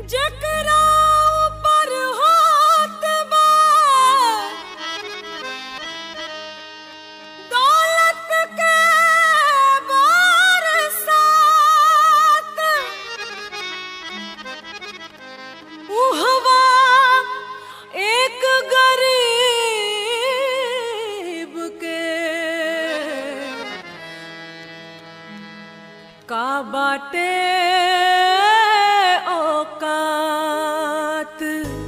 जकरा ऊपर होत बा दौलत के बरसात उहवा एक गरीब के का बाटे औकात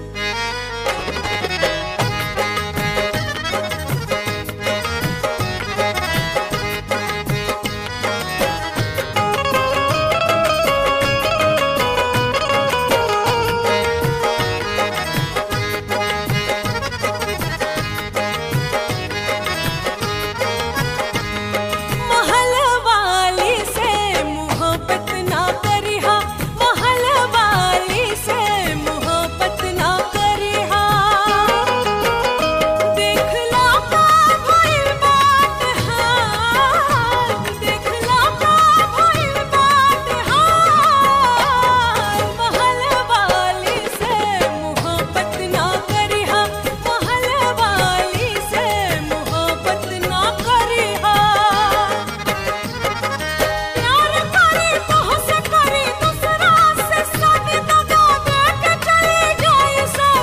महल वाली से मोहब्बत ना करिहा महल वाली से मोहब्बत ना करिहा देखला का भइल बात हाल देखला का भइल बात हाल महल वाली से मोहब्बत ना करिहा महल वाली से मोहब्बत ना करिहा प्यार करे तोहसे करे दूसरा से शादी दगा दे के चली जाए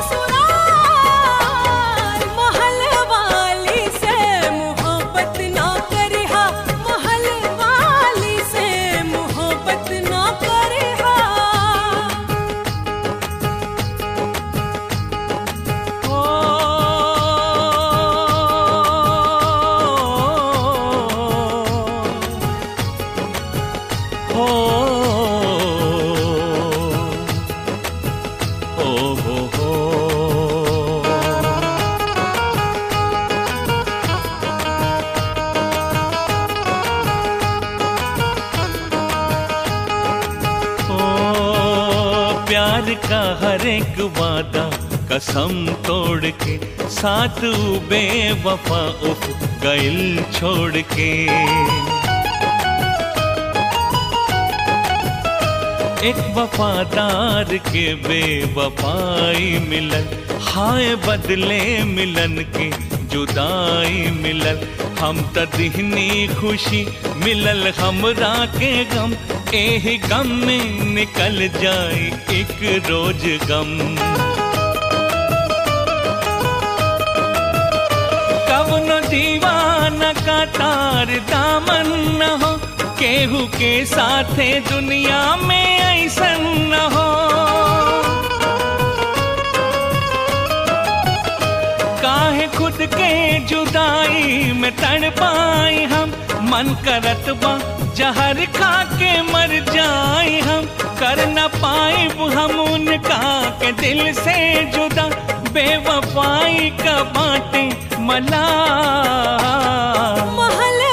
ससुराल महल वाली से मोहब्बत ना करिहा महल वाली से मोहब्बत ना करिहा हो हो हो हो ओ प्यार का हर एक वादा कसम तोड़ के साथ बेवफा उफ गइल छोड़ के एक वफादार के बेवफाई मिलन हाय बदले मिलन के जुदाई मिलन हम त दिहनी खुशी मिलल हमरा के गम एही गम में निकल जाए एक रोज गम कवनो दीवाना का तार दामन न हो केहू के साथे दुनिया में ऐसन न हो काहे खुद के जुदाई में तड़ पाई हम मन करत बा जहर खा के मर जाए हम कर न पाए हम उनका के दिल से जुदा बेवफाई का बाटे मला महल